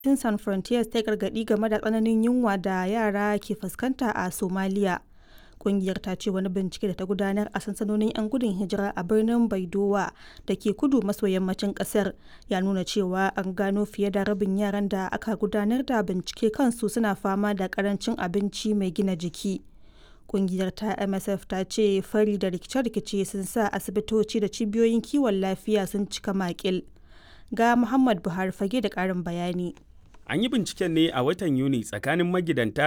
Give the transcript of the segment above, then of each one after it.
Medecines Sans Frontieres ta yi gargaɗi game da tsananin yunwa da yara ke fuskanta a Somalia. Ƙungiyar ta ce wani bincike da ta gudanar a sansanonin 'yan gudun hijira a birnin Baidowa da ke kudu maso yammacin ƙasar ya nuna cewa an gano fiye da rabin yaran da aka gudanar da bincike kansu suna fama da ƙarancin abinci mai gina jiki. Ƙungiyar ta MSF ta ce fari da rikice-rikice sun sa asibitoci da cibiyoyin kiwon lafiya sun cika makil. Ga Muhammad Buhari fage da ƙarin bayani. An yi binciken ne a watan Yuni tsakanin magidanta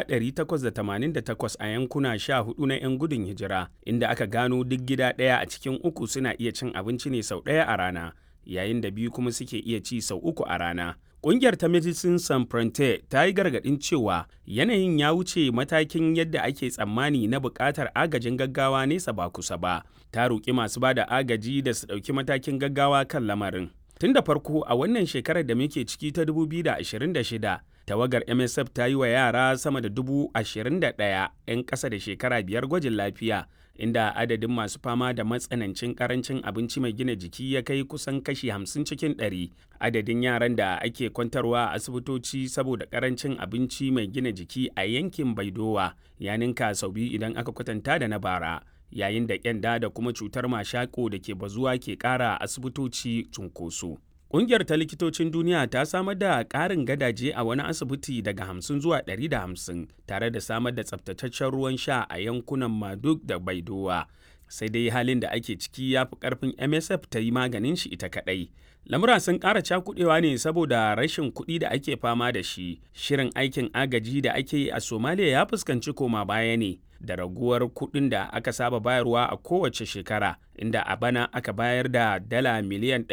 888 a yankuna 14 na 'yan gudun hijira, inda aka gano duk gida ɗaya a cikin uku suna iya cin abinci ne sau ɗaya a rana, yayin da biyu kuma suke iya ci sau uku a rana. Ƙungiyar ta Medecines Sans Frontieres ta yi gargaɗin cewa yanayin ya wuce matakin yadda ake tsammani na buƙatar agajin gaggawa nesa ba kusa ba. Ta roƙi masu ba da agaji da su ɗauki matakin gaggawa kan lamarin. Tun da farko a wannan shekarar da muke ciki ta 2026, tawagar MSF ta yi wa yara sama da dubu ashirin da ɗaya 'yan ƙasa da shekara biyar gwajin lafiya, inda adadin masu fama da matsanancin ƙarancin abinci mai gina jiki ya kai kusan kashi 50 cikin 100. Adadin yaran da ake kwantarwa a asibitoci saboda ƙarancin abinci mai gina jiki a yankin Baidowa ya ninka sau biyu idan aka kwatanta da na bara. yayin da kyanda da kuma cutar mashako da ke bazuwa ke ƙara asibitoci cunkoso. Ƙungiyar ta likitocin duniya ta samar da ƙarin gadaje a wani asibiti daga 50 zuwa 150 tare da samar da tsabtataccen ruwan sha a yankunan Maduk da Baidowa. Sai dai halin da ake ciki ya fi ƙarfin MSF ta yi maganin shi ita kaɗai. Lamura sun ƙara cakuɗewa ne saboda rashin kuɗi da ake fama da shi. Shirin aikin agaji da ake yi a Somalia ya fuskanci koma baya ne. da raguwar kuɗin da aka saba bayarwa a kowace shekara inda a bana aka bayar da dala miliyan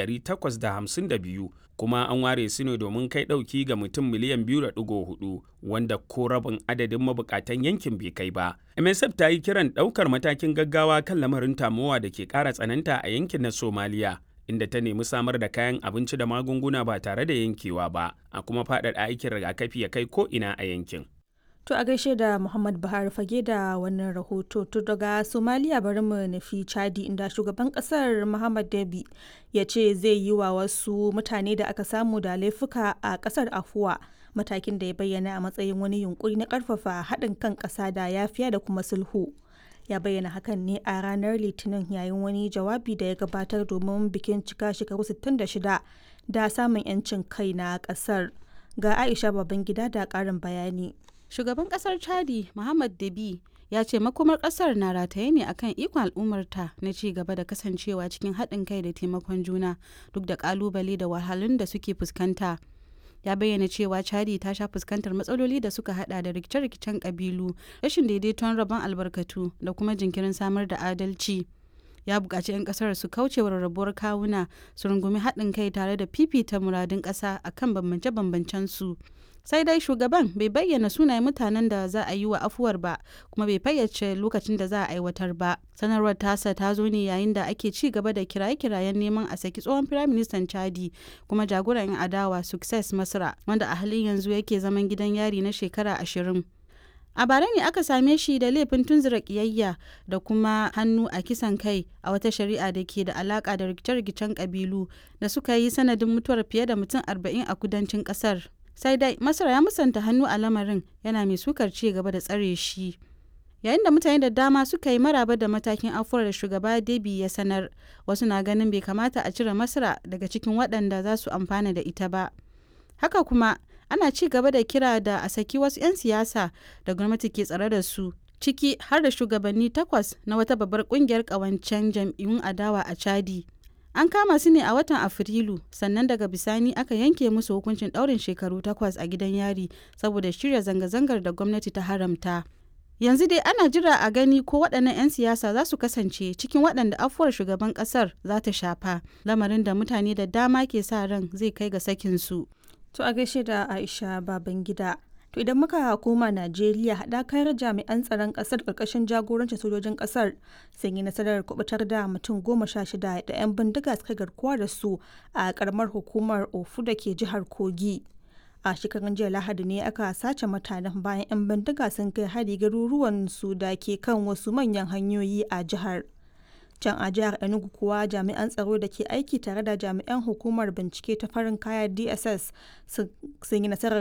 852 kuma an ware su ne domin kai ɗauki ga mutum miliyan 2.4 wanda ko rabin adadin mabukatan yankin bai kai ba. MSF ta yi kiran ɗaukar matakin gaggawa kan lamarin tamowa da ke ƙara tsananta a yankin na Somaliya. inda ta nemi samar da kayan abinci da magunguna ba tare da yankewa ba a kuma faɗaɗa aikin rigakafi ya kai ko ina a yankin. To a gaishe da Muhammad Buhari fage da wannan rahoto to daga Somalia bari mu nufi Chadi inda shugaban kasar Muhammad Dabi ya ce zai yi wa wasu mutane da aka samu da laifuka a kasar afuwa matakin da ya bayyana a matsayin wani yunkuri na karfafa haɗin kan ƙasa da yafiya da kuma sulhu. Ya bayyana hakan ne a ranar Litinin yayin wani jawabi da ya gabatar domin bikin cika shekaru 66 da samun 'yancin kai na ƙasar. Ga Aisha Babangida da ƙarin bayani. shugaban kasar chadi muhammad dabi ya ce makomar kasar na rataye ne akan ikon al'ummarta na ci gaba da kasancewa cikin haɗin kai da taimakon juna duk da kalubale da wahalhalun da suke fuskanta ya bayyana cewa chadi ta sha fuskantar matsaloli da suka hada da rikice-rikicen kabilu rashin daidaiton rabon albarkatu da kuma jinkirin samar da adalci ya buƙaci 'yan ƙasar su kauce wa rarrabuwar kawuna su rungumi haɗin kai tare da fifita muradun ƙasa akan bambance-bambancen su sai dai shugaban bai bayyana sunayen mutanen da za a yi wa afuwar ba kuma bai fayyace lokacin da za a aiwatar ba sanarwar tasa ta zo ne yayin da ake ci gaba da kiraye-kirayen neman a saki tsohon firaministan chadi kuma jagoran yan adawa success masra wanda a halin yanzu yake zaman gidan yari na shekara ashirin a bara ne aka same shi da laifin tunzura kiyayya da kuma hannu a kisan kai a wata shari'a da ke da alaka da rikice-rikicen kabilu da suka yi sanadin mutuwar fiye da mutum arba'in a kudancin kasar sai dai masar ya musanta hannu a lamarin yana mai sukar ci gaba da tsare shi yayin da mutane da dama suka yi maraba da matakin afuwar da shugaba debi ya sanar wasu na ganin bai kamata a cire masara daga cikin waɗanda za su amfana da ita ba haka kuma ana ci gaba da kira da a saki wasu 'yan siyasa da gwamnati ke tsare da su ciki har da shugabanni takwas na wata babbar kungiyar ƙawancen jam'iyyun adawa a chadi An kama su ne a watan Afrilu, sannan daga bisani aka yanke musu hukuncin ɗaurin shekaru takwas a gidan yari saboda shirya zanga-zangar da gwamnati ta haramta. Yanzu dai ana jira a gani ko waɗannan 'yan siyasa za su kasance cikin waɗanda afuwar shugaban ƙasar za ta shafa, lamarin da mutane da dama ke sa ran zai kai ga sakinsu. To a gaishe da Aisha Babangida. To idan muka koma Najeriya haɗakar jami'an tsaron ƙasar ƙarƙashin jagorancin sojojin ƙasar sun yi nasarar kubutar da mutum goma sha shida da 'yan bindiga suka garkuwa da su a ƙaramar hukumar Ofu da ke jihar Kogi. A shekarun jiya Lahadi ne aka sace mutanen bayan 'yan bindiga sun kai hari garuruwan su da ke kan wasu manyan hanyoyi a jihar. can a jihar enugu kuwa jami'an tsaro da ke aiki tare da jami'an hukumar bincike ta farin kaya dss sun yi nasarar